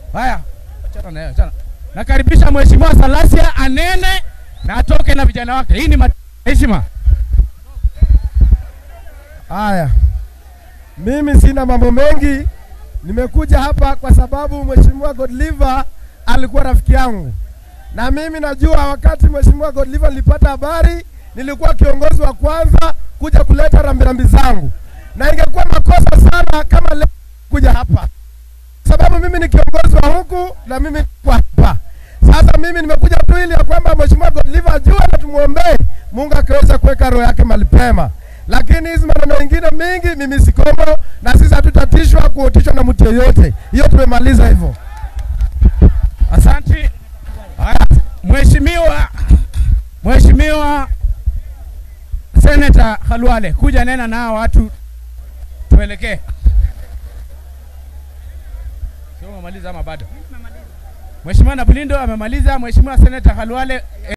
Haya, achana na yeye, achana. Nakaribisha Mheshimiwa Salasia anene na atoke na vijana wake. Hii ni ma- heshima. Haya, mimi sina mambo mengi, nimekuja hapa kwa sababu Mheshimiwa Godliver alikuwa rafiki yangu, na mimi najua wakati Mheshimiwa Godliver nilipata habari, nilikuwa kiongozi wa kwanza kuja kuleta rambirambi zangu, na ingekuwa makosa sana kama leo kuja hapa, sababu mimi ni kiongozi wa huku na mimi niko hapa. Sasa mimi nimekuja tu ili ya kwamba Mheshimiwa Godliver ajue na tumwombee Mungu akaweza kuweka roho yake mahali pema lakini hizi maneno mengine mingi mimi sikomo, na sisi hatutatishwa kuotishwa na mtu yeyote. Hiyo tumemaliza hivyo. Asante. Haya, Mheshimiwa Mheshimiwa Senator Khalwale, kuja nena na hawa watu tuelekee. Sio umemaliza ama bado? Mheshimiwa Nabulindo amemaliza. Mheshimiwa Senator Khalwale